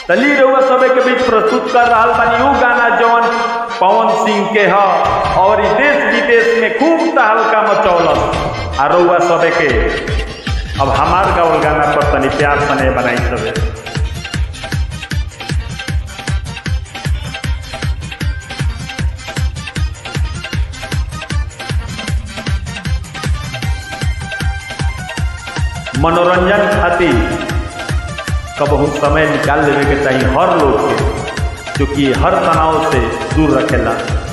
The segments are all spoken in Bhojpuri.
तली रउआ सबे के बीच प्रस्तुत कर रहा बानी उ गाना जौन पवन सिंह के ह और ई देश विदेश में खूब तहलका मचौलस आ रउआ सबे के अब हमार गावल गाना पर तनी प्यार सने बनाई सबे मनोरंजन खातिर कबहू समय निकाल लेवे के चाहिए हर लोग के क्योंकि हर तनाव से दूर रखेला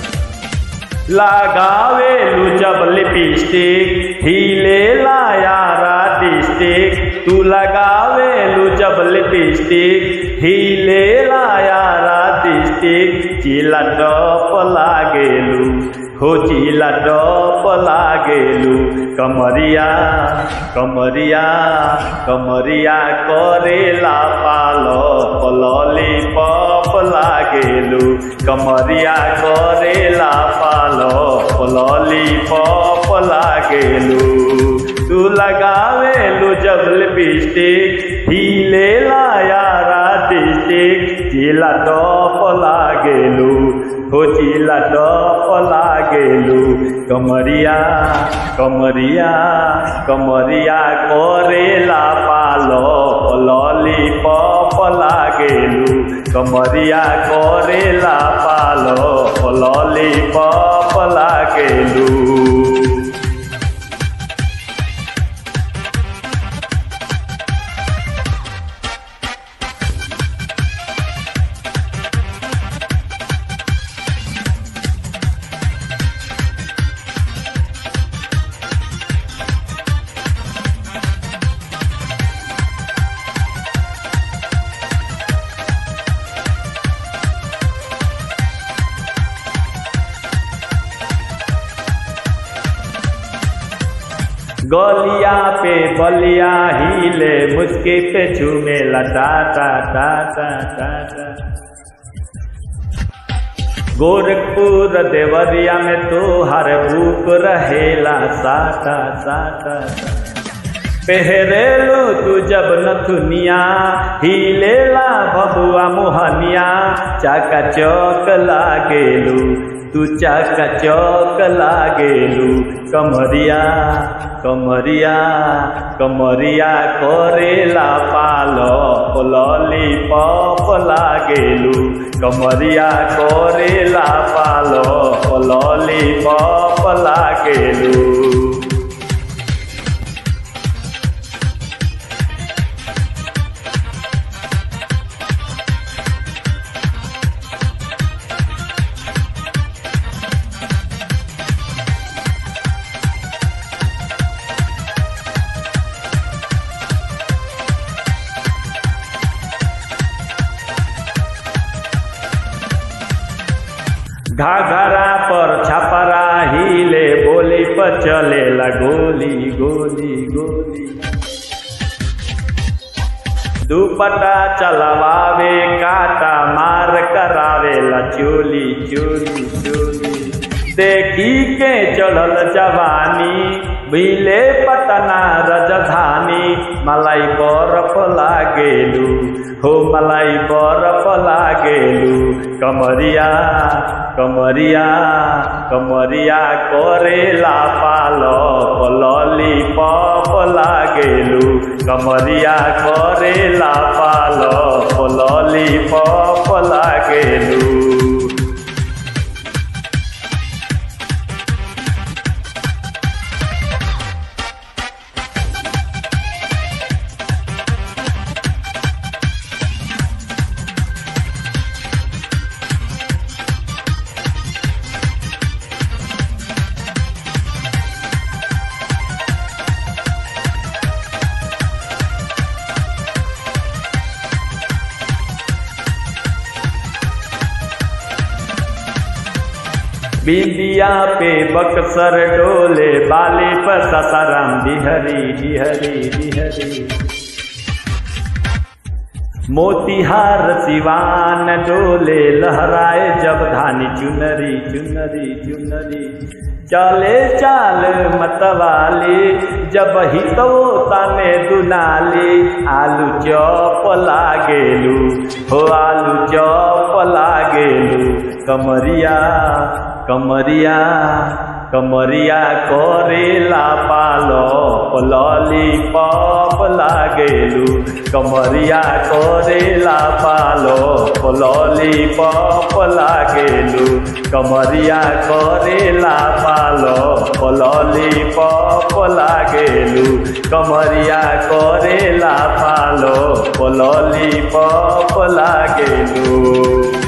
लगावे लू जब लिपस्टिक हिले ला यारा डिस्टिक तू लगावे लू जब लिपस्टिक हिले ला यारा डिस्टिक चिला टप लागेलू हो चिला टप लागेलू कमरिया कमरिया कमरिया करेला पालो पलली पप लागेलू कमरिया करेला पालो पलली पप लागेलू तू लगावेलू जब लिपस्टिक हिले ला यारा डिस्टिक चिला टप लागेलू हो चिला टप लागेलू कमरिया कमरिया कमरिया करेला पालो लली पप लागेलू कमरिया करेला पालो लली पप लागेलू गलिया पे बलिया हिले मुस्के पे झूमे लटा टा टा टा टा टा गोरखपुर देवरिया में तो हर भूख रहेला साटा साटा पहरेलू तू जब नथुनिया हिलेला बबुआ मोहनिया चाका चौक लागेलू तू चाका चौक लागेलू कमरिया कमरिया कमरिया करेला पालो लली पप लागेलू कमरिया करेला पालो लली पप लागेलू घाघरा पर छपरा हिले बोली पर चलेला गोली गोली गोली दुपट्टा चलवावे काटा मार करावेला चोली चोली चोली देखी के चढ़ल जवानी बिले पटना रजधानी मलाई बरफ लागेलू हो मलाई बरफ लागेलू कमरिया कमरिया कमरिया करेला पालो लली पप लागेलू कमरिया करेला पालो लली पप लागेलू बिंदिया पे बक्सर डोले बाली पर ससाराम बिहरी बिहरी बिहरी मोतिहार सिवान डोले लहराए जब धानी चुनरी चुनरी चुनरी चले चाल मतवाली जब हितो तने दुनाली आलू चौप लागेलू हो आलू चौप लागेलू कमरिया कमरिया कमरिया करेला पालो लॉली पॉप लागेलू कमरिया करेला पालो लॉली पॉप लागेलू कमरिया करेला पालो लॉली पॉप लागेलू कमरिया करेला पालो लॉली पॉप लागेलू